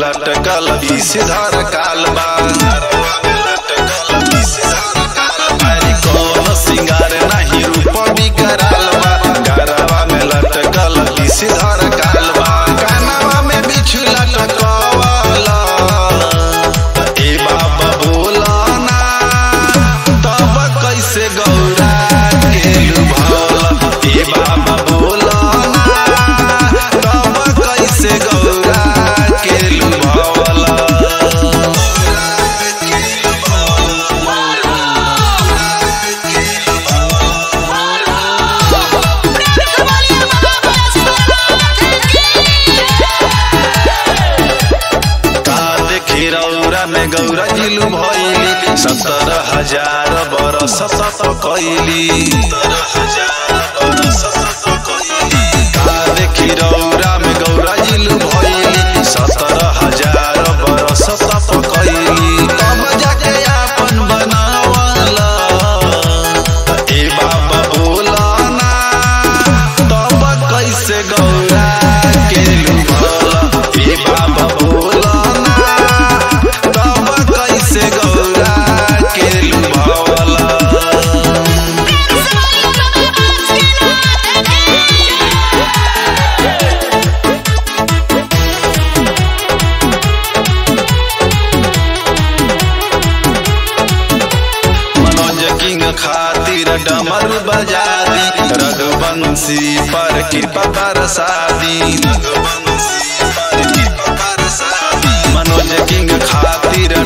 लटकल धर कालबा अरे कौन सिंगार नहीं रूप बिकराल बा गरवा में लटकल धर कालबा कानवा में बिछु लटकवाला ए बाबा बोला ना तब कैसे गौरा के लुभावला ए बाबा बोला ना तब कैसे गौरा के लुभावला का देखी रौरा में गौरा जिलू भैली सत्तर हजार बरस तप कैली का देखी रौरा में गौरा जिलू भैली सत्तर हजार बरस तप कैली तब जाके आपन बनावला ए बाबा बोला ना तब कैसे गौरा के लुभावला ए बाबा बोला ना तब कैसे गौरा के लुभावला मनोज किंग खातिर डमर बजादी रघुवंशी पर कृपा बरसादी मनोज किंग खातिर